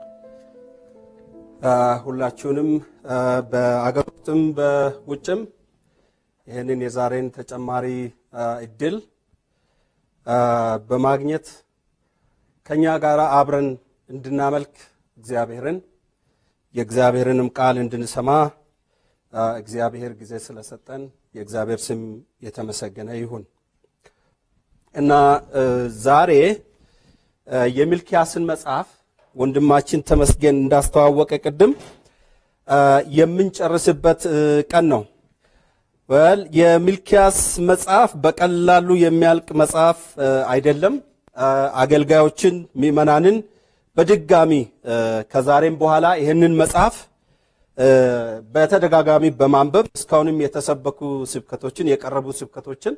ሁላችሁንም በአገር ውስጥም በውጭም ይህንን የዛሬን ተጨማሪ እድል በማግኘት ከኛ ጋር አብረን እንድናመልክ እግዚአብሔርን የእግዚአብሔርንም ቃል እንድንሰማ እግዚአብሔር ጊዜ ስለሰጠን የእግዚአብሔር ስም የተመሰገነ ይሁን እና ዛሬ የሚልኪያስን መጽሐፍ ወንድማችን ተመስገን እንዳስተዋወቀ ቅድም የምንጨርስበት ቀን ነው። ወል የሚልኪያስ መጽሐፍ በቀላሉ የሚያልቅ መጽሐፍ አይደለም። አገልጋዮችን፣ ምዕመናንን በድጋሚ ከዛሬም በኋላ ይህንን መጽሐፍ በተደጋጋሚ በማንበብ እስካሁንም የተሰበኩ ስብከቶችን የቀረቡ ስብከቶችን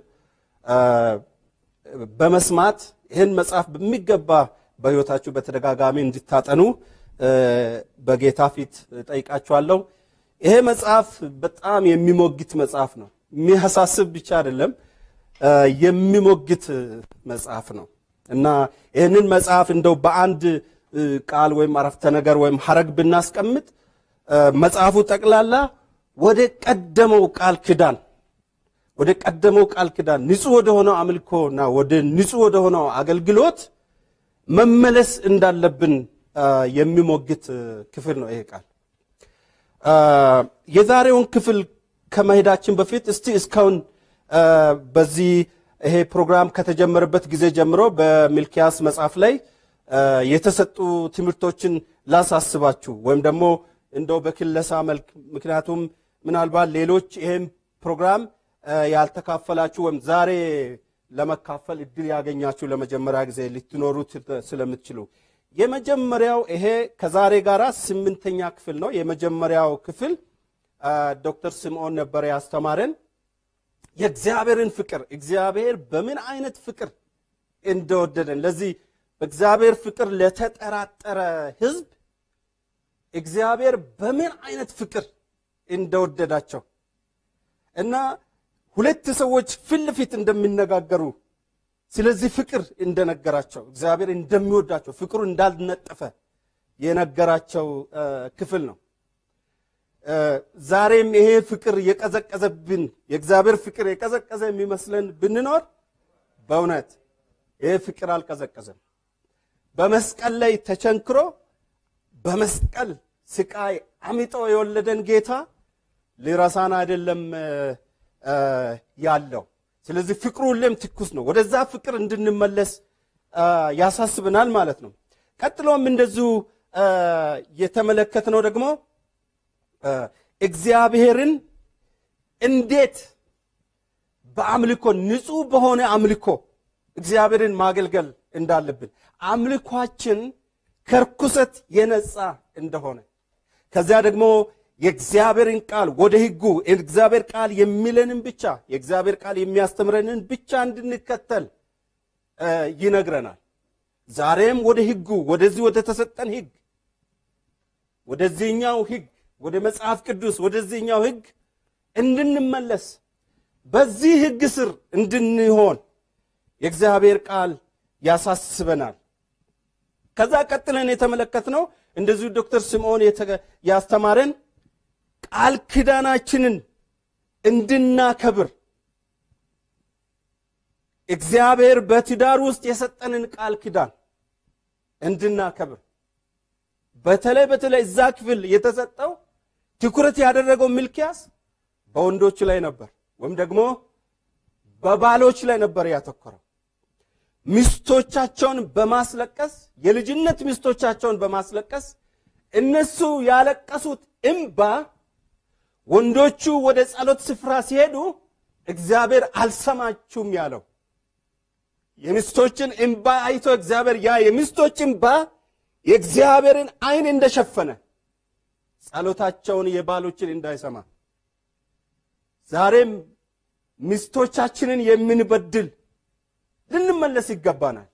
በመስማት ይህን መጽሐፍ በሚገባ በሕይወታችሁ በተደጋጋሚ እንድታጠኑ በጌታ ፊት ጠይቃችኋለሁ። ይሄ መጽሐፍ በጣም የሚሞግት መጽሐፍ ነው። የሚያሳስብ ብቻ አይደለም፣ የሚሞግት መጽሐፍ ነው እና ይህንን መጽሐፍ እንደው በአንድ ቃል ወይም አረፍተ ነገር ወይም ሐረግ ብናስቀምጥ መጽሐፉ ጠቅላላ ወደ ቀደመው ቃል ኪዳን ወደ ቀደመው ቃል ኪዳን ንጹሕ ወደ ሆነው አምልኮና ወደ ንጹሕ ወደ ሆነው አገልግሎት መመለስ እንዳለብን የሚሞግት ክፍል ነው ይሄ ቃል። የዛሬውን ክፍል ከመሄዳችን በፊት እስቲ እስካሁን በዚህ ይሄ ፕሮግራም ከተጀመረበት ጊዜ ጀምሮ በሚልኪያስ መጽሐፍ ላይ የተሰጡ ትምህርቶችን ላሳስባችሁ ወይም ደግሞ እንደው በክለሳ መልክ ምክንያቱም ምናልባት ሌሎች ይህም ፕሮግራም ያልተካፈላችሁ ወይም ዛሬ ለመካፈል እድል ያገኛችሁ ለመጀመሪያ ጊዜ ልትኖሩ ስለምትችሉ የመጀመሪያው ይሄ ከዛሬ ጋር ስምንተኛ ክፍል ነው። የመጀመሪያው ክፍል ዶክተር ስምዖን ነበረ ያስተማረን የእግዚአብሔርን ፍቅር እግዚአብሔር በምን አይነት ፍቅር እንደወደደን ለዚህ በእግዚአብሔር ፍቅር ለተጠራጠረ ሕዝብ እግዚአብሔር በምን አይነት ፍቅር እንደወደዳቸው እና ሁለት ሰዎች ፊት ለፊት እንደሚነጋገሩ ስለዚህ ፍቅር እንደነገራቸው እግዚአብሔር እንደሚወዳቸው ፍቅሩ እንዳልነጠፈ የነገራቸው ክፍል ነው። ዛሬም ይሄ ፍቅር የቀዘቀዘብን የእግዚአብሔር ፍቅር የቀዘቀዘ የሚመስለን ብንኖር በእውነት ይሄ ፍቅር አልቀዘቀዘም። በመስቀል ላይ ተቸንክሮ በመስቀል ስቃይ አሚጦ የወለደን ጌታ ሊረሳን አይደለም ያለው። ስለዚህ ፍቅሩ ሁሌም ትኩስ ነው። ወደዛ ፍቅር እንድንመለስ ያሳስብናል ማለት ነው። ቀጥሎም እንደዚሁ የተመለከትነው ደግሞ እግዚአብሔርን እንዴት በአምልኮ ንጹሕ በሆነ አምልኮ እግዚአብሔርን ማገልገል እንዳለብን አምልኳችን ከርኩሰት የነጻ እንደሆነ ከዚያ ደግሞ የእግዚአብሔርን ቃል ወደ ሕጉ የእግዚአብሔር ቃል የሚለንን ብቻ የእግዚአብሔር ቃል የሚያስተምረንን ብቻ እንድንከተል ይነግረናል። ዛሬም ወደ ሕጉ ወደዚህ ወደ ተሰጠን ሕግ ወደዚህኛው ሕግ ወደ መጽሐፍ ቅዱስ ወደዚህኛው ሕግ እንድንመለስ በዚህ ሕግ ስር እንድንሆን የእግዚአብሔር ቃል ያሳስበናል። ከዛ ቀጥለን የተመለከትነው እንደዚሁ ዶክተር ስምዖን ያስተማረን ቃል ኪዳናችንን እንድናከብር እግዚአብሔር በትዳር ውስጥ የሰጠንን ቃል ኪዳን እንድናከብር በተለይ በተለይ እዛ ክፍል የተሰጠው ትኩረት ያደረገው ሚልኪያስ በወንዶች ላይ ነበር፣ ወይም ደግሞ በባሎች ላይ ነበር ያተኮረው። ሚስቶቻቸውን በማስለቀስ የልጅነት ሚስቶቻቸውን በማስለቀስ እነሱ ያለቀሱት እምባ ወንዶቹ ወደ ጸሎት ስፍራ ሲሄዱ እግዚአብሔር አልሰማችሁም ያለው የሚስቶችን እምባ አይቶ እግዚአብሔር ያ የሚስቶች እምባ የእግዚአብሔርን ዓይን እንደሸፈነ ጸሎታቸውን የባሎችን እንዳይሰማ ዛሬም ሚስቶቻችንን የምንበድል ልንመለስ ይገባናል።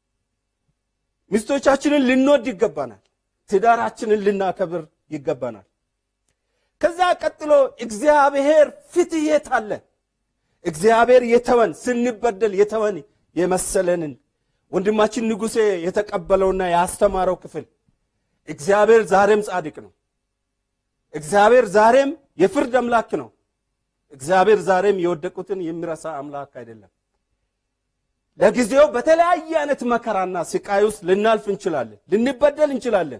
ሚስቶቻችንን ልንወድ ይገባናል። ትዳራችንን ልናከብር ይገባናል። ከዛ ቀጥሎ እግዚአብሔር ፍትሕ የት አለ? እግዚአብሔር የተወን ስንበደል የተወን የመሰለንን ወንድማችን ንጉሴ የተቀበለውና ያስተማረው ክፍል እግዚአብሔር ዛሬም ጻድቅ ነው። እግዚአብሔር ዛሬም የፍርድ አምላክ ነው። እግዚአብሔር ዛሬም የወደቁትን የሚረሳ አምላክ አይደለም። ለጊዜው በተለያየ አይነት መከራና ስቃይ ውስጥ ልናልፍ እንችላለን፣ ልንበደል እንችላለን።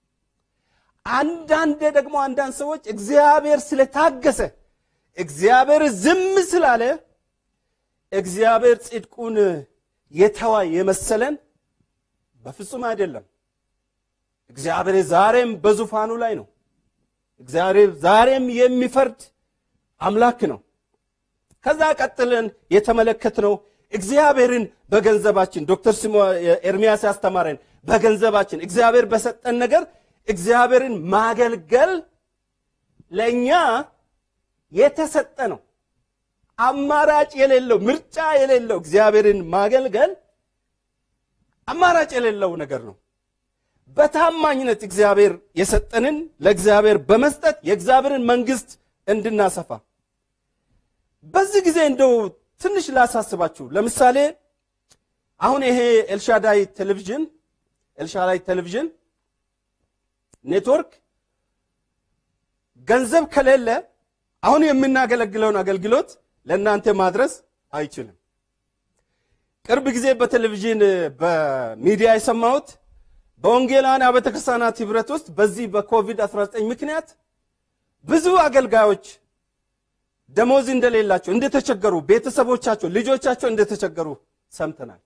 አንዳንዴ ደግሞ አንዳንድ ሰዎች እግዚአብሔር ስለታገሰ እግዚአብሔር ዝም ስላለ እግዚአብሔር ጽድቁን የተዋ የመሰለን በፍጹም አይደለም። እግዚአብሔር ዛሬም በዙፋኑ ላይ ነው። እግዚአብሔር ዛሬም የሚፈርድ አምላክ ነው። ከዛ ቀጥለን የተመለከትነው እግዚአብሔርን በገንዘባችን ዶክተር ስሞ ኤርሚያስ ያስተማረን በገንዘባችን እግዚአብሔር በሰጠን ነገር እግዚአብሔርን ማገልገል ለእኛ የተሰጠ ነው። አማራጭ የሌለው ምርጫ የሌለው እግዚአብሔርን ማገልገል አማራጭ የሌለው ነገር ነው። በታማኝነት እግዚአብሔር የሰጠንን ለእግዚአብሔር በመስጠት የእግዚአብሔርን መንግስት እንድናሰፋ በዚህ ጊዜ እንደው ትንሽ ላሳስባችሁ። ለምሳሌ አሁን ይሄ ኤልሻዳይ ቴሌቪዥን ኤልሻዳይ ቴሌቪዥን ኔትወርክ ገንዘብ ከሌለ አሁን የምናገለግለውን አገልግሎት ለእናንተ ማድረስ አይችልም። ቅርብ ጊዜ በቴሌቪዥን በሚዲያ የሰማሁት በወንጌላውያን አብያተ ክርስቲያናት ህብረት ውስጥ በዚህ በኮቪድ-19 ምክንያት ብዙ አገልጋዮች ደሞዝ እንደሌላቸው እንደተቸገሩ፣ ቤተሰቦቻቸው ልጆቻቸው እንደተቸገሩ ሰምተናል።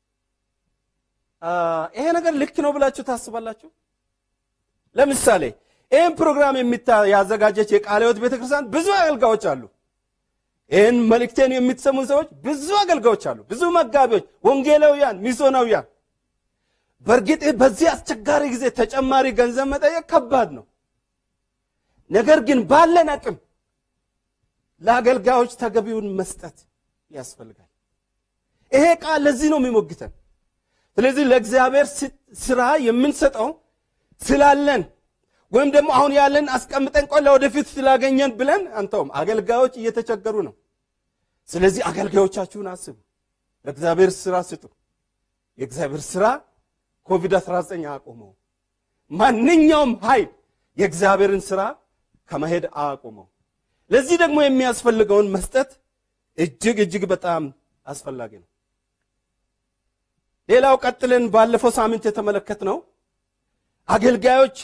ይሄ ነገር ልክ ነው ብላችሁ ታስባላችሁ? ለምሳሌ ይህን ፕሮግራም ያዘጋጀች የቃለ ሕይወት ቤተክርስቲያን ብዙ አገልጋዮች አሉ። ይህን መልእክቴን የምትሰሙ ሰዎች ብዙ አገልጋዮች አሉ፣ ብዙ መጋቢዎች፣ ወንጌላውያን፣ ሚስዮናውያን። በእርግጥ በዚህ አስቸጋሪ ጊዜ ተጨማሪ ገንዘብ መጠየቅ ከባድ ነው። ነገር ግን ባለን አቅም ለአገልጋዮች ተገቢውን መስጠት ያስፈልጋል። ይሄ ቃል ለዚህ ነው የሚሞግተን። ስለዚህ ለእግዚአብሔር ስራ የምንሰጠው ስላለን ወይም ደግሞ አሁን ያለን አስቀምጠን ቆይ ለወደፊት ስላገኘን ብለን አንተውም። አገልጋዮች እየተቸገሩ ነው። ስለዚህ አገልጋዮቻችሁን አስቡ፣ ለእግዚአብሔር ስራ ስጡ። የእግዚአብሔር ስራ ኮቪድ-19 አያቆመው። ማንኛውም ኃይል የእግዚአብሔርን ስራ ከመሄድ አያቆመው። ለዚህ ደግሞ የሚያስፈልገውን መስጠት እጅግ እጅግ በጣም አስፈላጊ ነው። ሌላው ቀጥለን ባለፈው ሳምንት የተመለከትነው አገልጋዮች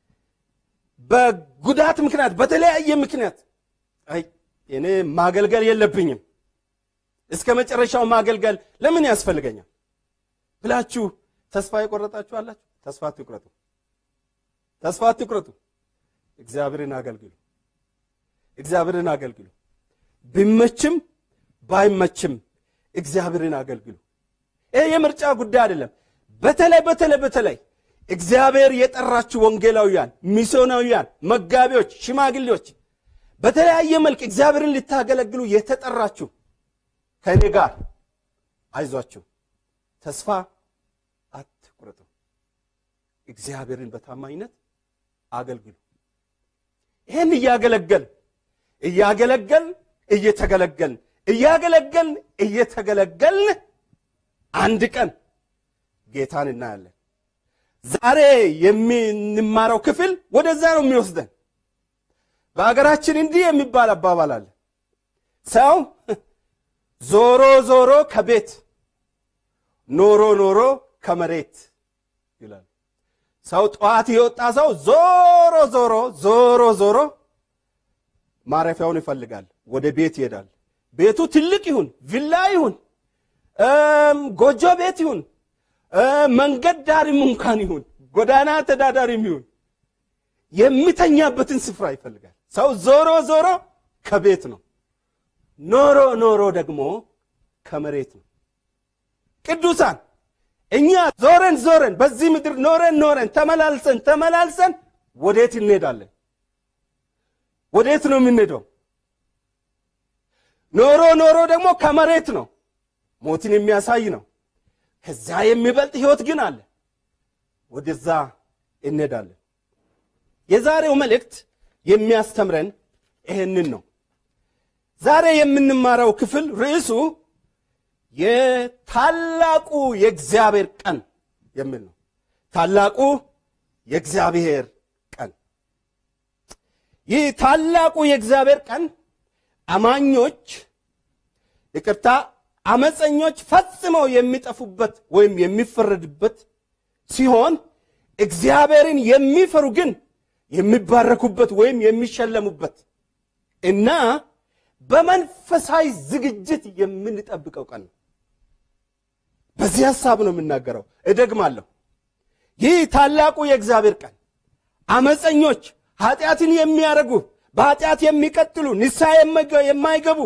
በጉዳት ምክንያት በተለያየ ምክንያት አይ እኔ ማገልገል የለብኝም እስከ መጨረሻው ማገልገል ለምን ያስፈልገኛል ብላችሁ ተስፋ የቆረጣችሁ አላችሁ። ተስፋ አትቁረጡ፣ ተስፋ አትቁረጡ። እግዚአብሔርን አገልግሉ፣ እግዚአብሔርን አገልግሉ። ቢመችም ባይመችም እግዚአብሔርን አገልግሉ። ይህ የምርጫ ጉዳይ አይደለም። በተለይ በተለይ በተለይ እግዚአብሔር የጠራችሁ ወንጌላውያን፣ ሚስዮናውያን፣ መጋቢዎች፣ ሽማግሌዎች በተለያየ መልክ እግዚአብሔርን ልታገለግሉ የተጠራችሁ ከእኔ ጋር አይዟችሁ፣ ተስፋ አትቁረጡ። እግዚአብሔርን በታማኝነት አገልግሉ። ይህን እያገለገል እያገለገል እየተገለገልን እያገለገልን እየተገለገልን አንድ ቀን ጌታን እናያለን። ዛሬ የምንማረው ክፍል ወደዛ ነው የሚወስደን። በሀገራችን እንዲህ የሚባል አባባል አለ። ሰው ዞሮ ዞሮ ከቤት ኖሮ ኖሮ ከመሬት ይላል። ሰው ጠዋት የወጣ ሰው ዞሮ ዞሮ ዞሮ ዞሮ ማረፊያውን ይፈልጋል፣ ወደ ቤት ይሄዳል። ቤቱ ትልቅ ይሁን ቪላ ይሁን ጎጆ ቤት ይሁን መንገድ ዳርም እንኳን ይሁን ጎዳና ተዳዳሪም ይሁን የሚተኛበትን ስፍራ ይፈልጋል። ሰው ዞሮ ዞሮ ከቤት ነው፣ ኖሮ ኖሮ ደግሞ ከመሬት ነው። ቅዱሳን እኛ ዞረን ዞረን በዚህ ምድር ኖረን ኖረን ተመላልሰን ተመላልሰን ወዴት እንሄዳለን? ወዴት ነው የምንሄደው? ኖሮ ኖሮ ደግሞ ከመሬት ነው፣ ሞትን የሚያሳይ ነው። ከዛ የሚበልጥ ህይወት ግን አለ። ወደዛ እንሄዳለን። የዛሬው መልእክት የሚያስተምረን ይህንን ነው። ዛሬ የምንማረው ክፍል ርዕሱ የታላቁ የእግዚአብሔር ቀን የሚል ነው። ታላቁ የእግዚአብሔር ቀን ይህ ታላቁ የእግዚአብሔር ቀን አማኞች ይቅርታ አመፀኞች ፈጽመው የሚጠፉበት ወይም የሚፈረድበት ሲሆን እግዚአብሔርን የሚፈሩ ግን የሚባረኩበት ወይም የሚሸለሙበት እና በመንፈሳዊ ዝግጅት የምንጠብቀው ቀን ነው። በዚህ ሐሳብ ነው የምናገረው። እደግማለሁ። ይህ ታላቁ የእግዚአብሔር ቀን አመፀኞች፣ ኃጢአትን የሚያደርጉ፣ በኃጢአት የሚቀጥሉ፣ ንስሐ የማይገቡ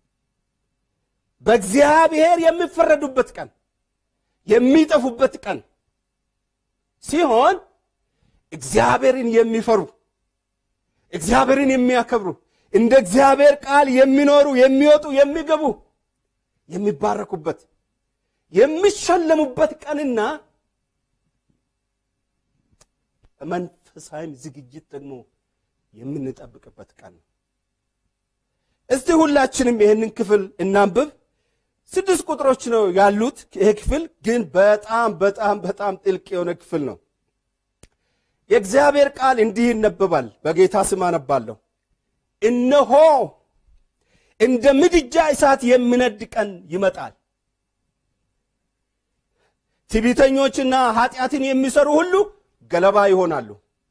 በእግዚአብሔር የሚፈረዱበት ቀን የሚጠፉበት ቀን ሲሆን እግዚአብሔርን የሚፈሩ እግዚአብሔርን የሚያከብሩ እንደ እግዚአብሔር ቃል የሚኖሩ የሚወጡ የሚገቡ የሚባረኩበት የሚሸለሙበት ቀንና መንፈሳዊም ዝግጅት ደግሞ የምንጠብቅበት ቀን ነው። እስቲ ሁላችንም ይህንን ክፍል እናንብብ። ስድስት ቁጥሮች ነው ያሉት። ይሄ ክፍል ግን በጣም በጣም በጣም ጥልቅ የሆነ ክፍል ነው። የእግዚአብሔር ቃል እንዲህ ይነበባል። በጌታ ስም አነባለሁ። እነሆ እንደ ምድጃ እሳት የሚነድ ቀን ይመጣል፣ ትዕቢተኞችና ኃጢአትን የሚሰሩ ሁሉ ገለባ ይሆናሉ፣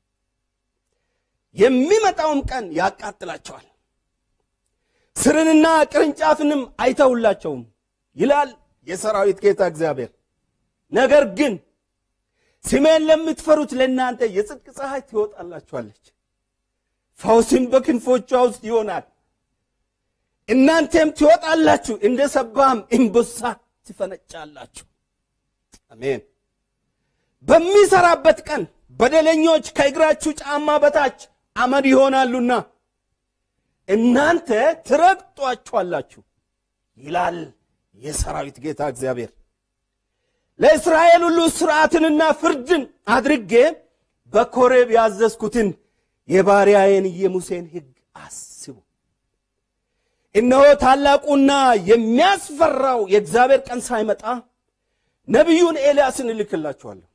የሚመጣውም ቀን ያቃጥላቸዋል፣ ስርንና ቅርንጫፍንም አይተውላቸውም ይላል የሰራዊት ጌታ እግዚአብሔር። ነገር ግን ስሜን ለምትፈሩት ለእናንተ የጽድቅ ፀሐይ ትወጣላችኋለች፣ ፈውስም በክንፎቿ ውስጥ ይሆናል። እናንተም ትወጣላችሁ፣ እንደ ሰባም እምቦሳ ትፈነጫላችሁ። አሜን። በሚሰራበት ቀን በደለኞች ከእግራችሁ ጫማ በታች አመድ ይሆናሉና እናንተ ትረግጧችኋላችሁ ይላል የሰራዊት ጌታ እግዚአብሔር። ለእስራኤል ሁሉ ሥርዓትንና ፍርድን አድርጌ በኮሬብ ያዘዝኩትን የባሪያዬን የሙሴን ሕግ አስቡ። እነሆ ታላቁና የሚያስፈራው የእግዚአብሔር ቀን ሳይመጣ ነቢዩን ኤልያስን እልክላችኋለሁ።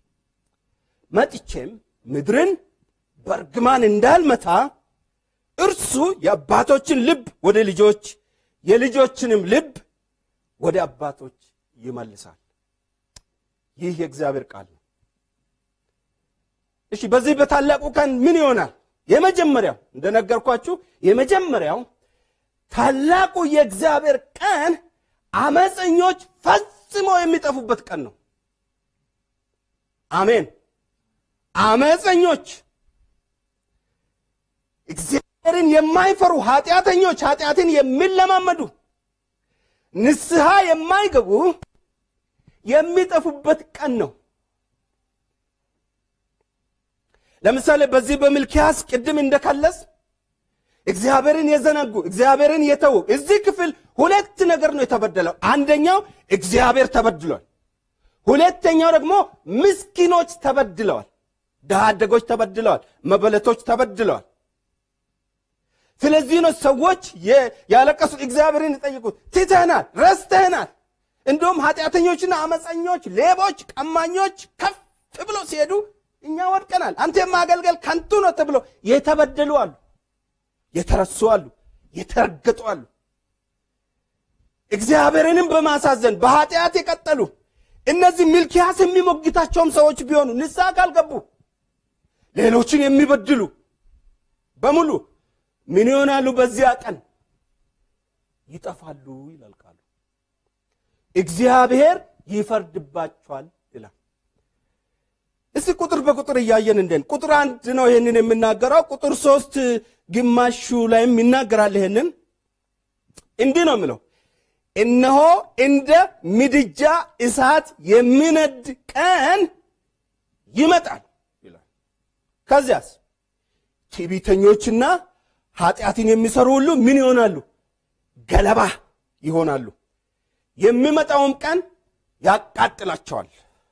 መጥቼም ምድርን በእርግማን እንዳልመታ እርሱ የአባቶችን ልብ ወደ ልጆች የልጆችንም ልብ ወደ አባቶች ይመልሳል። ይህ የእግዚአብሔር ቃል ነው። እሺ፣ በዚህ በታላቁ ቀን ምን ይሆናል? የመጀመሪያው እንደነገርኳችሁ የመጀመሪያው ታላቁ የእግዚአብሔር ቀን አመፀኞች ፈጽሞ የሚጠፉበት ቀን ነው። አሜን። አመፀኞች እግዚአብሔርን የማይፈሩ ኃጢአተኞች፣ ኃጢአትን የሚለማመዱ ንስሐ የማይገቡ የሚጠፉበት ቀን ነው። ለምሳሌ በዚህ በሚልክያስ ቅድም እንደከለስ እግዚአብሔርን የዘነጉ እግዚአብሔርን የተዉ እዚህ ክፍል ሁለት ነገር ነው የተበደለው። አንደኛው እግዚአብሔር ተበድሏል። ሁለተኛው ደግሞ ምስኪኖች ተበድለዋል። ድሃ አደጎች ተበድለዋል። መበለቶች ተበድለዋል። ስለዚህ ነው ሰዎች ያለቀሱት፣ እግዚአብሔርን የጠየቁት። ትተህናል፣ ረስተህናል። እንዲሁም ኃጢአተኞችና አመፀኞች፣ ሌቦች፣ ቀማኞች ከፍ ብሎ ሲሄዱ እኛ ወድቀናል፣ አንተ የማገልገል ከንቱ ነው ተብሎ የተበደሉ አሉ፣ የተረሱ አሉ፣ የተረገጡ አሉ። እግዚአብሔርንም በማሳዘን በኃጢአት የቀጠሉ እነዚህ ሚልኪያስ የሚሞግታቸውም ሰዎች ቢሆኑ ንስሐ ካልገቡ ሌሎችን የሚበድሉ በሙሉ ምን ይሆናሉ? በዚያ ቀን ይጠፋሉ ይላል ቃሉ። እግዚአብሔር ይፈርድባቸዋል ይላል። እስቲ ቁጥር በቁጥር እያየን እንደን ቁጥር አንድ ነው ይህንን የምናገረው። ቁጥር ሶስት ግማሹ ላይም ይናገራል። ይህንን እንዲህ ነው የምለው እነሆ እንደ ምድጃ እሳት የሚነድ ቀን ይመጣል ይላል። ከዚያስ ትዕቢተኞችና ኃጢአትን የሚሰሩ ሁሉ ምን ይሆናሉ? ገለባ ይሆናሉ። የሚመጣውም ቀን ያቃጥላቸዋል፣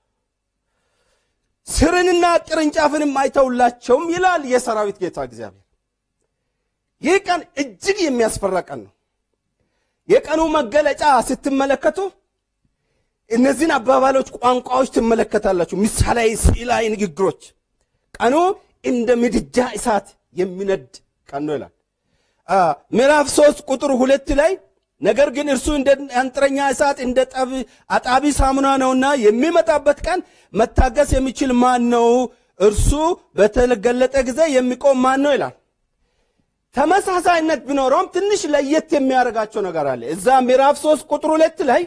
ስርንና ቅርንጫፍንም አይተውላቸውም ይላል የሰራዊት ጌታ እግዚአብሔር። ይህ ቀን እጅግ የሚያስፈራ ቀን ነው። የቀኑ መገለጫ ስትመለከቱ እነዚህን አባባሎች፣ ቋንቋዎች ትመለከታላችሁ። ምሳሌያዊ፣ ስዕላዊ ንግግሮች ቀኑ እንደ ምድጃ እሳት የሚነድ ቀን ነው ይላል። ምዕራፍ ሶስት ቁጥር ሁለት ላይ ነገር ግን እርሱ እንደ አንጥረኛ እሳት እንደ አጣቢ ሳሙና ነውና የሚመጣበት ቀን መታገስ የሚችል ማን ነው? እርሱ በተገለጠ ጊዜ የሚቆም ማን ነው ይላል። ተመሳሳይነት ቢኖረውም ትንሽ ለየት የሚያደርጋቸው ነገር አለ። እዛ ምዕራፍ ሶስት ቁጥር ሁለት ላይ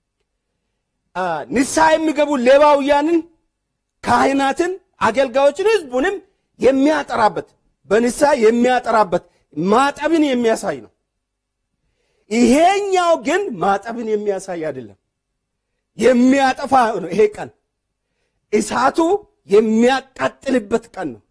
ንስሐ የሚገቡ ሌዋውያንን፣ ካህናትን፣ አገልጋዮችን፣ ህዝቡንም የሚያጠራበት በንስሐ የሚያጠራበት ማጠብን የሚያሳይ ነው። ይሄኛው ግን ማጠብን የሚያሳይ አይደለም፣ የሚያጠፋ ነው። ይሄ ቀን እሳቱ የሚያቃጥልበት ቀን ነው።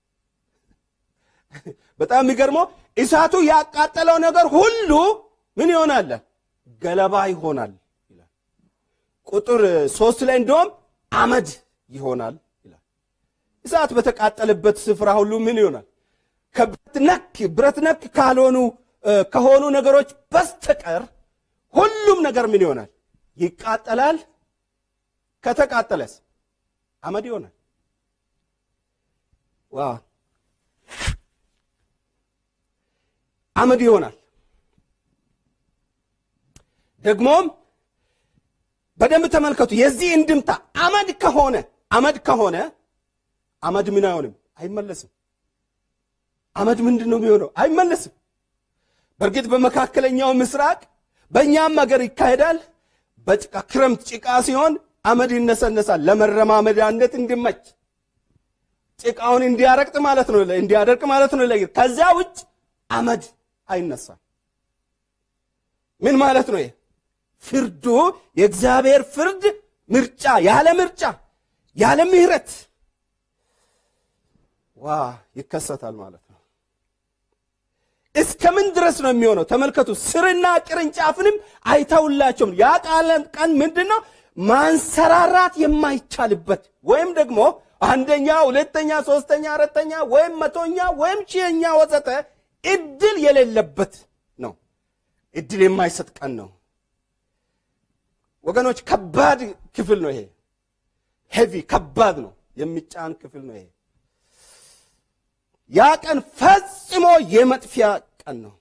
በጣም የሚገርመው እሳቱ ያቃጠለው ነገር ሁሉ ምን ይሆናል? ገለባ ይሆናል ይላል። ቁጥር ሶስት ላይ እንደውም አመድ ይሆናል ይላል። እሳት በተቃጠለበት ስፍራ ሁሉ ምን ይሆናል? ከብረት ነክ ብረት ነክ ካልሆኑ ከሆኑ ነገሮች በስተቀር ሁሉም ነገር ምን ይሆናል? ይቃጠላል። ከተቃጠለስ አመድ ይሆናል። ዋ አመድ ይሆናል። ደግሞም በደንብ ተመልከቱ። የዚህ እንድምታ አመድ ከሆነ አመድ ከሆነ አመድ ምን አይሆንም? አይመለስም። አመድ ምንድን ነው የሚሆነው? አይመለስም። በእርግጥ በመካከለኛው ምስራቅ በእኛም ሀገር ይካሄዳል። በጭቃ ክረምት ጭቃ ሲሆን አመድ ይነሰነሳል ለመረማመጃነት እንዲመች ጭቃውን እንዲያረቅጥ ማለት ነው እንዲያደርቅ ማለት ነው። ከዚያ ውጭ አመድ አይነሳም። ምን ማለት ነው? ፍርዱ የእግዚአብሔር ፍርድ ምርጫ ያለ ምርጫ ያለ ምሕረት ዋ ይከሰታል ማለት ነው። እስከ ምን ድረስ ነው የሚሆነው? ተመልከቱ። ስርና ቅርንጫፍንም አይተውላቸውም። ያ ቀን ምንድን ነው? ማንሰራራት የማይቻልበት ወይም ደግሞ አንደኛ፣ ሁለተኛ፣ ሶስተኛ፣ አራተኛ ወይም መቶኛ ወይም ሺኛ ወዘተ እድል የሌለበት ነው። እድል የማይሰጥ ቀን ነው ወገኖች። ከባድ ክፍል ነው ይሄ። ሄቪ ከባድ ነው፣ የሚጫን ክፍል ነው ይሄ። ያ ቀን ፈጽሞ የመጥፊያ ቀን ነው።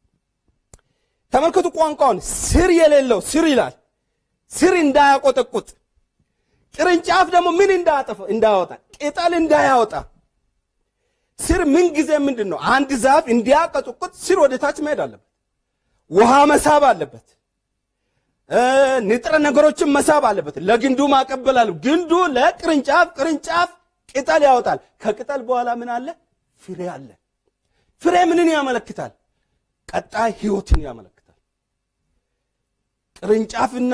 ተመልከቱ ቋንቋውን። ስር የሌለው ስር ይላል። ስር እንዳያቆጠቁጥ፣ ቅርንጫፍ ደግሞ ምን እንዳያወጣ፣ ቅጠል እንዳያወጣ። ስር ምን ጊዜ ምንድን ነው? አንድ ዛፍ እንዲያቆጠቁጥ ስር ወደ ታች መሄድ አለበት። ውሃ መሳብ አለበት። ንጥረ ነገሮችን መሳብ አለበት። ለግንዱ ማቀበል አለ። ግንዱ ለቅርንጫፍ፣ ቅርንጫፍ ቅጠል ያወጣል። ከቅጠል በኋላ ምን አለ? ፍሬ አለ። ፍሬ ምንን ያመለክታል? ቀጣይ ህይወትን ያመለክታል። ቅርንጫፍና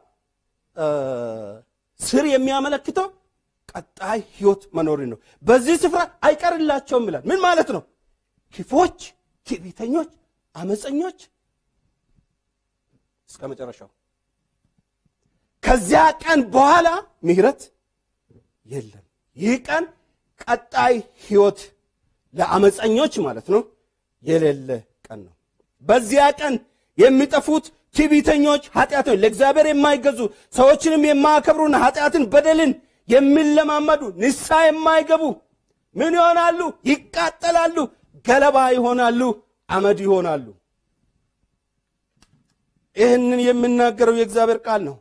ስር የሚያመለክተው ቀጣይ ህይወት መኖርን ነው። በዚህ ስፍራ አይቀርላቸውም ይላል። ምን ማለት ነው? ክፎች፣ ትዕቢተኞች፣ አመፀኞች እስከ መጨረሻው። ከዚያ ቀን በኋላ ምህረት የለም። ይህ ቀን ቀጣይ ህይወት ለአመፀኞች ማለት ነው የሌለ ቀን ነው። በዚያ ቀን የሚጠፉት ትዕቢተኞች፣ ኃጢአተኞች፣ ለእግዚአብሔር የማይገዙ ሰዎችንም የማያከብሩና ኃጢአትን፣ በደልን የሚለማመዱ ንስሐ የማይገቡ ምን ይሆናሉ? ይቃጠላሉ፣ ገለባ ይሆናሉ፣ አመድ ይሆናሉ። ይህንን የሚናገረው የእግዚአብሔር ቃል ነው።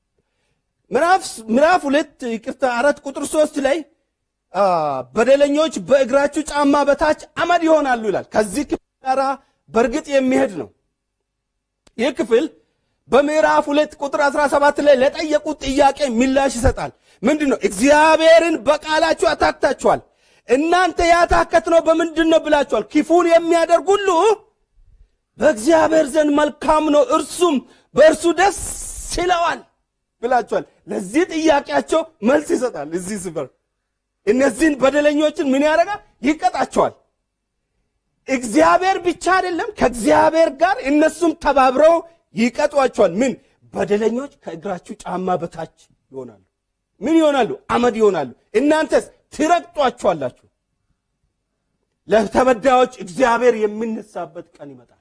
ምዕራፍ ሁለት ይቅርታ አራት ቁጥር ሶስት ላይ በደለኞች በእግራችሁ ጫማ በታች አመድ ይሆናሉ ይላል። ከዚህ ክፍል ጋር በእርግጥ የሚሄድ ነው። ይህ ክፍል በምዕራፍ ሁለት ቁጥር 17 ላይ ለጠየቁት ጥያቄ ምላሽ ይሰጣል። ምንድን ነው? እግዚአብሔርን በቃላችሁ አታክታችኋል። እናንተ ያታከት ነው በምንድን ነው ብላችኋል። ክፉን የሚያደርግ ሁሉ በእግዚአብሔር ዘንድ መልካም ነው፣ እርሱም በእርሱ ደስ ይለዋል ብላችኋል። ለዚህ ጥያቄያቸው መልስ ይሰጣል። እዚህ ስፍር እነዚህን በደለኞችን ምን ያደርጋል? ይቀጣቸዋል። እግዚአብሔር ብቻ አይደለም፣ ከእግዚአብሔር ጋር እነሱም ተባብረው ይቀጧቸዋል። ምን በደለኞች ከእግራችሁ ጫማ በታች ይሆናሉ። ምን ይሆናሉ? አመድ ይሆናሉ። እናንተስ ትረግጧቸዋላችሁ። ለተበዳዮች እግዚአብሔር የሚነሳበት ቀን ይመጣል።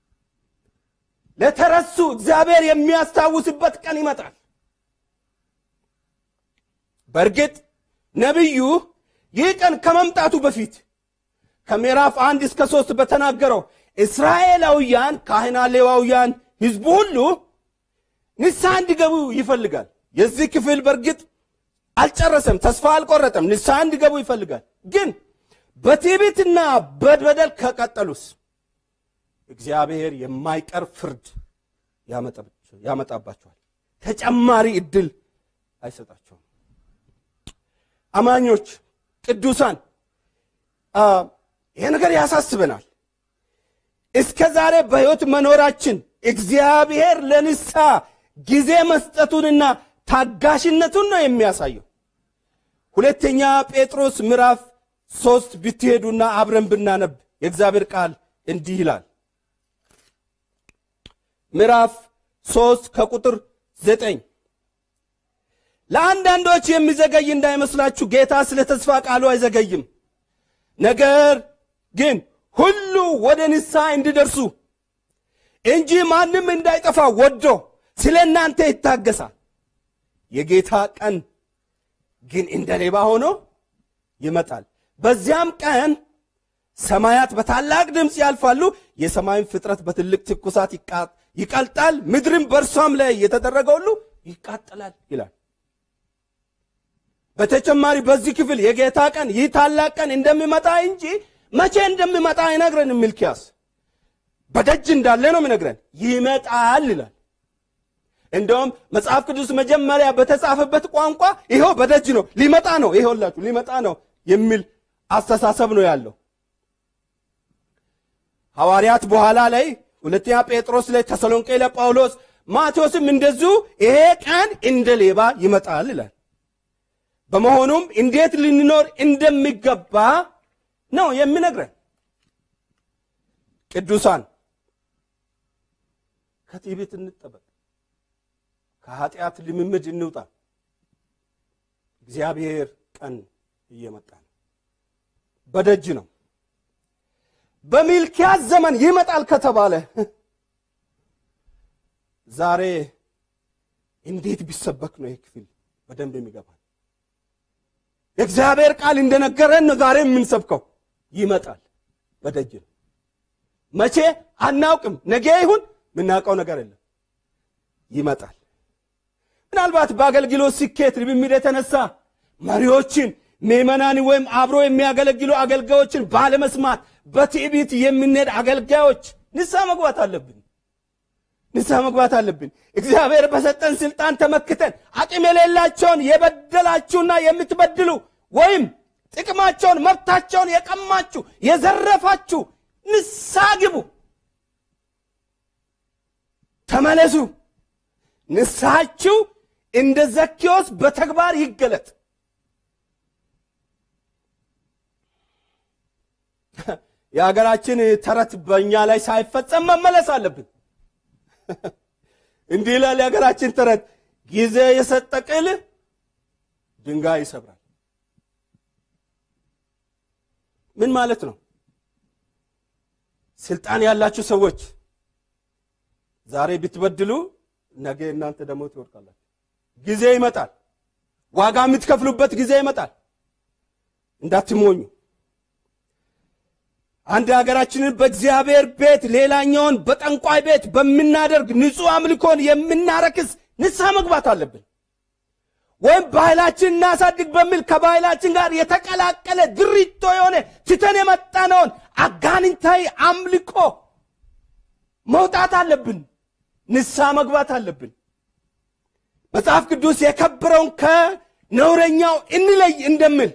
ለተረሱ እግዚአብሔር የሚያስታውስበት ቀን ይመጣል። በእርግጥ ነቢዩ ይህ ቀን ከመምጣቱ በፊት ከምዕራፍ አንድ እስከ ሶስት በተናገረው እስራኤላውያን ካህናት፣ ሌዋውያን፣ ህዝቡ ሁሉ ንስሐ እንዲገቡ ይፈልጋል። የዚህ ክፍል በእርግጥ አልጨረሰም፣ ተስፋ አልቆረጠም። ንስሐ እንዲገቡ ይፈልጋል። ግን በትዕቢትና በበደል ከቀጠሉስ እግዚአብሔር የማይቀር ፍርድ ያመጣባቸዋል። ተጨማሪ እድል አይሰጣቸውም። አማኞች ቅዱሳን ይሄ ነገር ያሳስበናል። እስከ ዛሬ በሕይወት መኖራችን እግዚአብሔር ለንስሐ ጊዜ መስጠቱንና ታጋሽነቱን ነው የሚያሳየው። ሁለተኛ ጴጥሮስ ምዕራፍ ሶስት ብትሄዱና አብረን ብናነብ የእግዚአብሔር ቃል እንዲህ ይላል። ምዕራፍ ሶስት ከቁጥር ዘጠኝ ለአንዳንዶች የሚዘገይ እንዳይመስላችሁ ጌታ ስለ ተስፋ ቃሉ አይዘገይም፣ ነገር ግን ሁሉ ወደ ንስሐ እንዲደርሱ እንጂ ማንም እንዳይጠፋ ወዶ ስለ እናንተ ይታገሳል። የጌታ ቀን ግን እንደ ሌባ ሆኖ ይመጣል። በዚያም ቀን ሰማያት በታላቅ ድምፅ ያልፋሉ፣ የሰማይን ፍጥረት በትልቅ ትኩሳት ይቀልጣል፣ ምድርም በእርሷም ላይ የተደረገ ሁሉ ይቃጠላል ይላል። በተጨማሪ በዚህ ክፍል የጌታ ቀን ይህ ታላቅ ቀን እንደሚመጣ እንጂ መቼ እንደሚመጣ አይነግረን። ሚልኪያስ በደጅ እንዳለ ነው የሚነግረን። ይመጣል ይላል። እንደውም መጽሐፍ ቅዱስ መጀመሪያ በተጻፈበት ቋንቋ ይኸው በደጅ ነው፣ ሊመጣ ነው፣ ይኸውላችሁ ሊመጣ ነው የሚል አስተሳሰብ ነው ያለው። ሐዋርያት በኋላ ላይ ሁለተኛ ጴጥሮስ ላይ፣ ተሰሎንቄ ለጳውሎስ፣ ማቴዎስም እንደዚሁ ይሄ ቀን እንደ ሌባ ይመጣል ይላል። በመሆኑም እንዴት ልንኖር እንደሚገባ ነው የሚነግረን። ቅዱሳን ከትዕቢት እንጠበቅ፣ ከኃጢአት ልምምድ እንውጣ። እግዚአብሔር ቀን እየመጣ ነው፣ በደጅ ነው። በሚልኪያስ ዘመን ይመጣል ከተባለ ዛሬ እንዴት ቢሰበክ ነው ይህ ክፍል በደንብ የሚገባል? የእግዚአብሔር ቃል እንደነገረን ነው ዛሬ የምንሰብከው። ይመጣል፣ በደጅ ነው። መቼ አናውቅም። ነገ ይሁን የምናውቀው ነገር የለም። ይመጣል። ምናልባት በአገልግሎት ስኬት ልምምድ የተነሳ መሪዎችን ምዕመናን ወይም አብሮ የሚያገለግሉ አገልጋዮችን ባለመስማት በትዕቢት የምንሄድ አገልጋዮች ንስሐ መግባት አለብን። ንስሐ መግባት አለብን። እግዚአብሔር በሰጠን ስልጣን ተመክተን አቅም የሌላቸውን የበደላችሁና የምትበድሉ ወይም ጥቅማቸውን መብታቸውን የቀማችሁ የዘረፋችሁ ንስሐ ግቡ፣ ተመለሱ። ንስሐችሁ እንደ ዘኬዎስ በተግባር ይገለጥ። የሀገራችን ተረት በእኛ ላይ ሳይፈጸም መመለስ አለብን። እንዲህ ይላል የሀገራችን ተረት፣ ጊዜ የሰጠ ቅል ድንጋይ ይሰብራል። ምን ማለት ነው? ስልጣን ያላችሁ ሰዎች ዛሬ ብትበድሉ ነገ እናንተ ደግሞ ትወድቃላችሁ። ጊዜ ይመጣል። ዋጋ የምትከፍሉበት ጊዜ ይመጣል። እንዳትሞኙ። አንድ ሀገራችንን በእግዚአብሔር ቤት ሌላኛውን በጠንቋይ ቤት በምናደርግ ንጹሕ አምልኮን የምናረክስ ንስሐ መግባት አለብን። ወይም ባህላችን እናሳድግ በሚል ከባህላችን ጋር የተቀላቀለ ድሪቶ የሆነ ትተን የመጣነውን አጋንንታዊ አምልኮ መውጣት አለብን። ንስሐ መግባት አለብን። መጽሐፍ ቅዱስ የከበረውን ከነውረኛው እንለይ እንደምል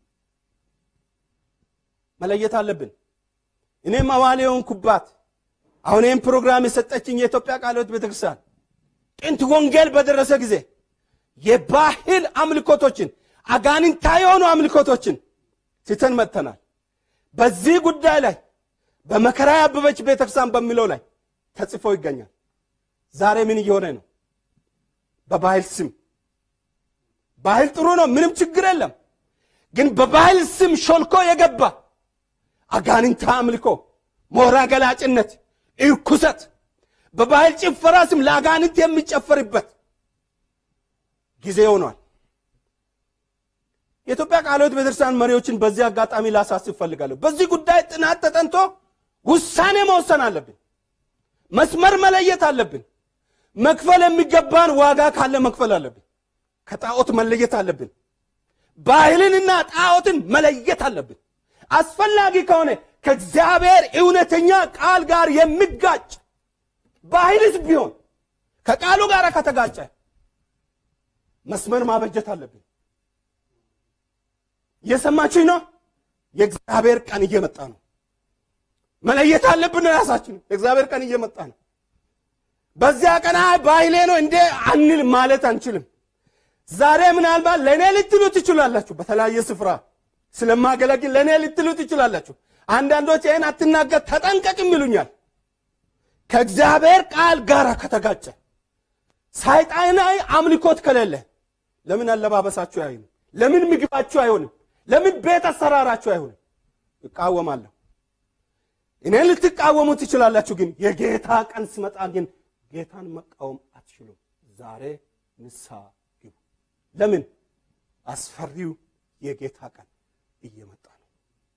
መለየት አለብን። እኔም አባል የሆንኩባት አሁን ይህም ፕሮግራም የሰጠችኝ የኢትዮጵያ ቃለ ሕይወት ቤተክርስቲያን ጥንት ወንጌል በደረሰ ጊዜ የባህል አምልኮቶችን አጋንንታዊ የሆኑ አምልኮቶችን ትተን መጥተናል። በዚህ ጉዳይ ላይ በመከራ ያበበች ቤተክርስቲያን በሚለው ላይ ተጽፎ ይገኛል። ዛሬ ምን እየሆነ ነው? በባህል ስም ባህል ጥሩ ነው፣ ምንም ችግር የለም። ግን በባህል ስም ሾልኮ የገባ አጋንንታ አምልኮ፣ ሞራ ገላጭነት፣ እርኩሰት በባህል ጭፈራ ስም ለአጋንንት የሚጨፈርበት ጊዜ ሆኗል። የኢትዮጵያ ቃለ ሕይወት ቤተክርስቲያን መሪዎችን በዚህ አጋጣሚ ላሳስብ እፈልጋለሁ። በዚህ ጉዳይ ጥናት ተጠንቶ ውሳኔ መወሰን አለብን። መስመር መለየት አለብን። መክፈል የሚገባን ዋጋ ካለ መክፈል አለብን። ከጣዖት መለየት አለብን። ባህልንና ጣዖትን መለየት አለብን። አስፈላጊ ከሆነ ከእግዚአብሔር እውነተኛ ቃል ጋር የሚጋጭ ባህልስ ቢሆን ከቃሉ ጋር ከተጋጨ መስመር ማበጀት አለብን። እየሰማችኝ ነው? የእግዚአብሔር ቀን እየመጣ ነው። መለየት አለብን ራሳችን። የእግዚአብሔር ቀን እየመጣ ነው። በዚያ ቀን አይ ባህሌ ነው እንዴ አንል ማለት አንችልም። ዛሬ ምናልባት ለእኔ ልትሉ ትችላላችሁ። በተለያየ ስፍራ ስለማገለግል ለእኔ ልትሉ ትችላላችሁ። አንዳንዶች ይህን አትናገር ተጠንቀቅም ይሉኛል። ከእግዚአብሔር ቃል ጋር ከተጋጨ ሰይጣናዊ አምልኮት ከሌለ ለምን አለባበሳችሁ አይሆንም? ለምን ምግባችሁ አይሆንም? ለምን ቤት አሰራራችሁ አይሆንም? እቃወማለሁ። እኔን ልትቃወሙ ትችላላችሁ፣ ግን የጌታ ቀን ስመጣ ግን ጌታን መቃወም አትችሉም። ዛሬ ንስሐ ግቡ። ለምን? አስፈሪው የጌታ ቀን እየመጣ ነው።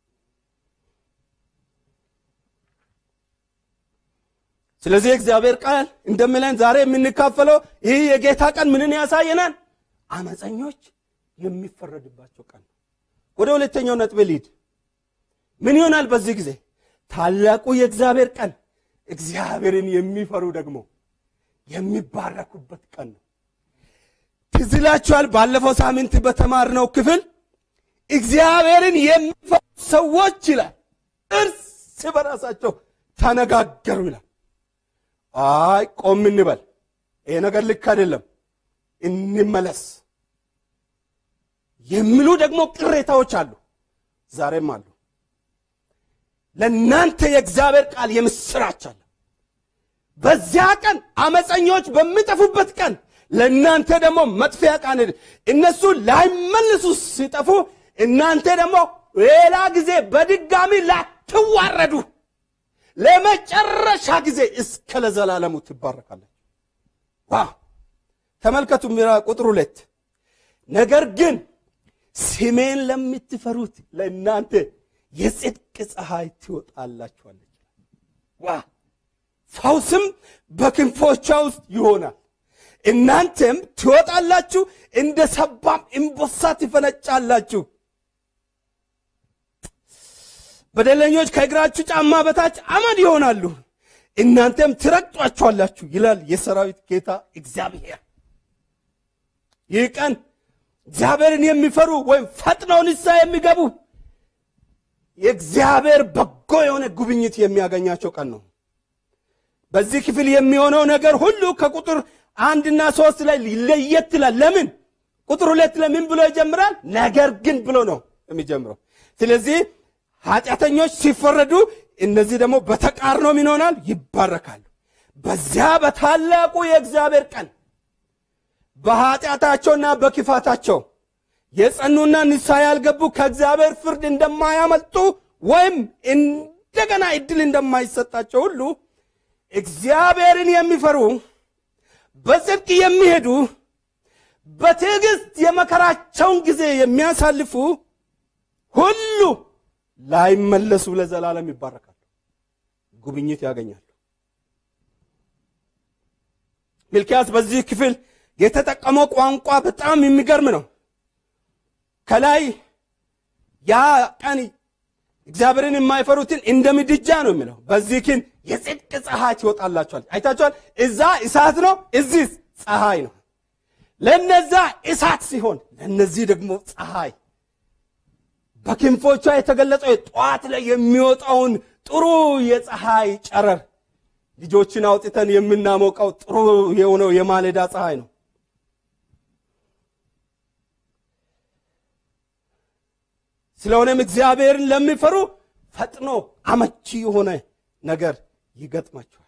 ስለዚህ እግዚአብሔር ቃል እንደሚለን ዛሬ የምንካፈለው ይህ የጌታ ቀን ምንን ያሳየናል? አመፀኞች የሚፈረድባቸው ቀን ነው። ወደ ሁለተኛው ነጥብ ልሂድ። ምን ይሆናል በዚህ ጊዜ? ታላቁ የእግዚአብሔር ቀን እግዚአብሔርን የሚፈሩ ደግሞ የሚባረኩበት ቀን ነው። ትዝ ይላችኋል፣ ባለፈው ሳምንት በተማርነው ክፍል እግዚአብሔርን የሚፈሩ ሰዎች ይላል እርስ በራሳቸው ተነጋገሩ ይላል። አይ ቆም እንበል፣ ይሄ ነገር ልክ አይደለም፣ እንመለስ የሚሉ ደግሞ ቅሬታዎች አሉ፣ ዛሬም አሉ። ለእናንተ የእግዚአብሔር ቃል የምስራች አለ። በዚያ ቀን አመፀኞች በሚጠፉበት ቀን ለእናንተ ደግሞ መጥፊያ ቀን፣ እነሱ ላይመልሱ ሲጠፉ እናንተ ደግሞ ሌላ ጊዜ በድጋሚ ላትዋረዱ ለመጨረሻ ጊዜ እስከ ለዘላለሙ ትባረካለች። ዋ ተመልከቱ፣ ሚራ ቁጥር ሁለት ነገር ግን ስሜን ለምትፈሩት ለእናንተ የጽድቅ ፀሐይ ትወጣላችኋለች። ዋ ፈውስም በክንፎቿ ውስጥ ይሆናል። እናንተም ትወጣላችሁ፣ እንደ ሰባም እምቦሳ ትፈነጫላችሁ። በደለኞች ከእግራችሁ ጫማ በታች አመድ ይሆናሉ፣ እናንተም ትረግጧቸዋላችሁ ይላል የሰራዊት ጌታ እግዚአብሔር። ይህ ቀን እግዚአብሔርን የሚፈሩ ወይም ፈጥነው ንስሐ የሚገቡ የእግዚአብሔር በጎ የሆነ ጉብኝት የሚያገኛቸው ቀን ነው። በዚህ ክፍል የሚሆነው ነገር ሁሉ ከቁጥር አንድና ሶስት ላይ ለየት ይላል። ለምን? ቁጥር ሁለት ለምን ብሎ ይጀምራል? ነገር ግን ብሎ ነው የሚጀምረው። ስለዚህ ኃጢአተኞች ሲፈረዱ፣ እነዚህ ደግሞ በተቃርኖ ምን ይሆናል? ይባረካሉ። በዚያ በታላቁ የእግዚአብሔር ቀን በኃጢአታቸውና በክፋታቸው የጸኑና ንስሐ ያልገቡ ከእግዚአብሔር ፍርድ እንደማያመልጡ ወይም እንደገና እድል እንደማይሰጣቸው ሁሉ እግዚአብሔርን የሚፈሩ በጽድቅ የሚሄዱ በትዕግስት የመከራቸውን ጊዜ የሚያሳልፉ ሁሉ ላይመለሱ ለዘላለም ይባረካሉ፣ ጉብኝት ያገኛሉ። ሚልኪያስ በዚህ ክፍል የተጠቀመው ቋንቋ በጣም የሚገርም ነው። ከላይ ያ ቀን እግዚአብሔርን የማይፈሩትን እንደ ምድጃ ነው የሚለው። በዚህ ግን የጽድቅ ፀሐይ ትወጣላችኋል። አይታችኋል። እዛ እሳት ነው፣ እዚህ ፀሐይ ነው። ለነዛ እሳት ሲሆን ለነዚህ ደግሞ ፀሐይ በክንፎቿ የተገለጸው ጠዋት ላይ የሚወጣውን ጥሩ የፀሐይ ጨረር ልጆችን አውጥተን የምናሞቀው ጥሩ የሆነው የማለዳ ፀሐይ ነው። ስለሆነም እግዚአብሔርን ለሚፈሩ ፈጥኖ አመቺ የሆነ ነገር ይገጥማቸዋል።